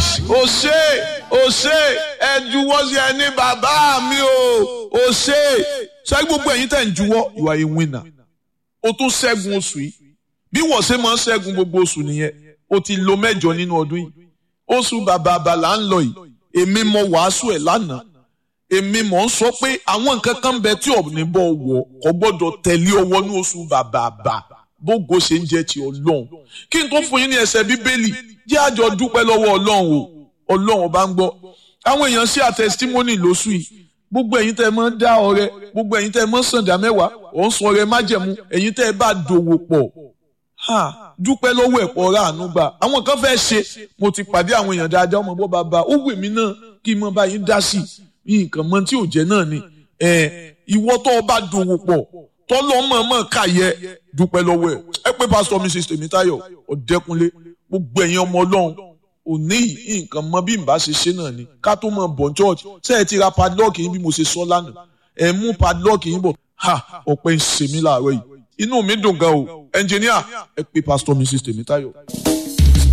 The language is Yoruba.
nice o ṣe o ṣe ẹ juwọ́ sí ẹni bàbá mi o o ṣe ṣé gbogbo ẹ̀yin tẹ̀ ń juwọ́ you are a winner o tún ṣẹ́gun oṣù yìí bí wọ́n ṣe máa ń ṣẹ́gun gbogbo oṣù nìyẹn o ti lo mẹ́jọ nínú ọdún yìí oṣù bàbá àbàlà ń lọ yìí èmi mọ wàásù ẹ̀ lánàá èmi mọ̀ ń sọ pé àwọn nǹkan kan bẹ tí ọ̀nì bọ̀ wọ̀ kò gbọ́dọ̀ tẹ̀lé ọwọ́ ní oṣù bàbá àbà bógo ṣe ń jẹ́ ti ọlọ́run kí n tó fún yín ní ẹsẹ̀ bíbélì jẹ́ àjọ dúpẹ́ lọ́wọ́ ọlọ́run o ọlọ́run bá ń gbọ́ àwọn èèyàn sí àtẹsítímọ́nì lóṣù yìí gbogbo ẹ̀yin tẹ́ ẹ máa ń dá ọrẹ gbogbo ẹ̀yin tẹ́ ẹ máa ń sàǹdà mẹ́wàá ò ń sọ ọrẹ májẹ̀mú ẹ̀yin tẹ́ ẹ bá dòwò pọ̀ ha dúpẹ́ lọ́wọ́ ẹ̀pọ̀ ọ̀rá àánú gbà àwọn kan fẹ́ ṣe mo ti pàdé àwọn èèyàn dáadáa ọmọ bọ́ bàbá ó wù mí náà kí n mọ bá yín dá sí i nǹkan mọ tí ò jẹ́ náà ni ìwọ tó o bá dòwò pọ̀ tọ́lọ́ mọ̀ọ́mọ̀ káyẹ dúpẹ́ lọ́wọ́ ẹ̀ ẹ pé pásítọ̀ mrs tèmítáyọ̀ ọ̀dẹ́kunlé gbogbo ẹ̀yin ọmọ ọlọ́run òní nǹkan mọ bí n bá ṣe ṣe náà ni ká tó mọ bọ̀ church ṣé ẹ ti ra padlock yín bí mo ṣe sọ lánàá ẹ mú padlock yín bọ̀ ha ọ̀pẹ ń ṣe mí láàárọ̀ yìí inú mi dùn gan o ẹnjìníà ẹ pé pásítọ̀ mrs tèmítáyọ̀.